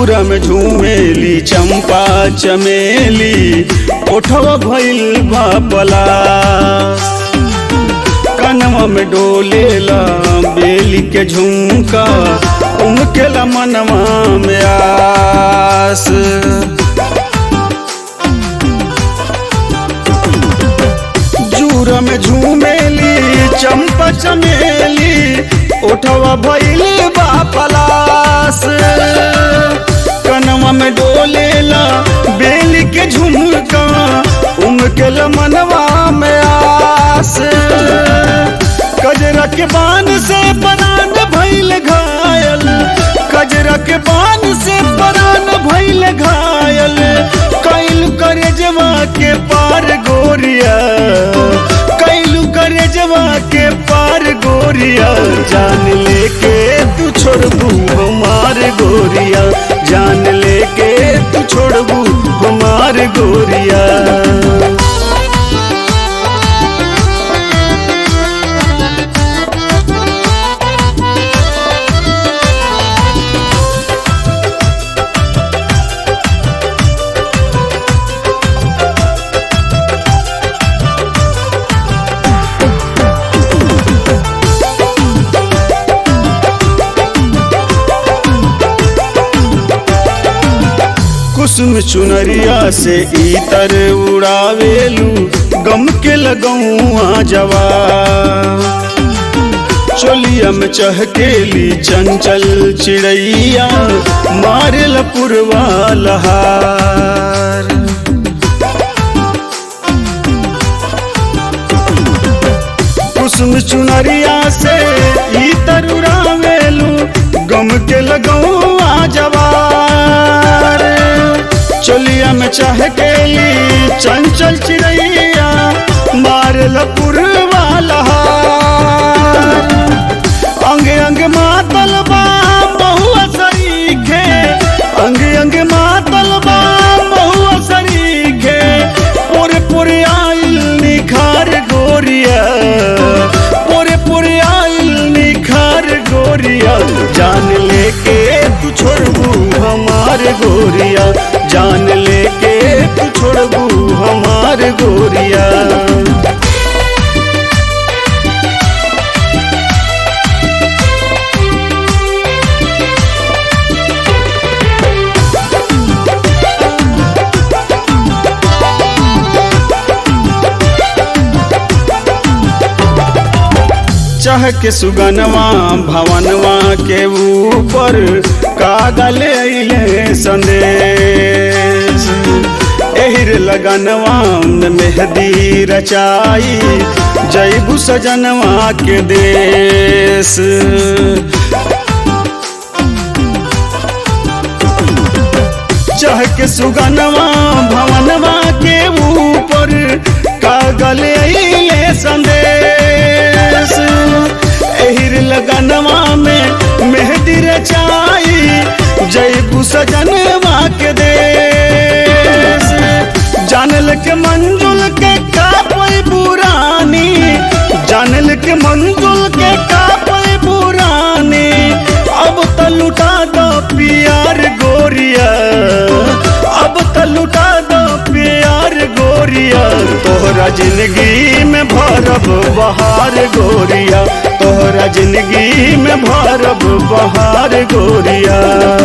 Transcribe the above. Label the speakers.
Speaker 1: जूरा में झूमेली चंपा चमेली ओठवा भइल बा पलास कनवा में डोलेला बेली के झुमका उमकेला मनवा में आस जूरा में झूमेली चंपा चमेली ओठवा भइल बा पलास कनवा में डोलेला बेली के झुमका उमकेला मनवा में आस कजरा के बान से परान भइल घायल कजरा के बान से परान भइल घायल कैलू करे जवा के पार गोरिया कैलू करे जवा के पार गोरिया जान लेके तू छोड़बू हमार गोरिया जान लेके तू छोड़बू हमार गोरिया कुसुम चुनरिया से इतर उड़ावेलू गम के लगौआ जवा चोलिया में चहकेली चंचल चिड़ैया मारेल पुरवा लहार कुसुम चुनरिया से इतर उड़ावेलू गम के लगौआ जवार चोलिया में चाह केली चंचल चिड़ैया मारल पुरवा लहार अंग अंग मातल बा बहुआ सरीखे अंग अंग मातल बा बहुआ सरीखे पुर पुर आइल निखार गोरिया पुर पुर आइल निखार गोरिया जान लेके तू छोड़बू हमार गोरिया जान लेके तू छोड़बू हमार गोरिया चाह के सुगनवा भवनवा के ऊपर कागल अइले संदेश एहिर लगनवा में मेहदी रचाई जैबू सजनवा के देश चाह के सुगनवा भवनवा के ऊपर कागल अइले संदेश एहिर लगनवा में मेहदी रचाई जैबू सजनवा के देश जानल के मंजुल के कापई पुरानी जानल के मंजुल के कापई पुरानी अब त लुटा दो प्यार गोरिया अब त लुटा दो प्यार गोरिया तोहरा जिंदगी में भरब बहार गोरिया तोहरा जिंदगी में भरब बहार गोरिया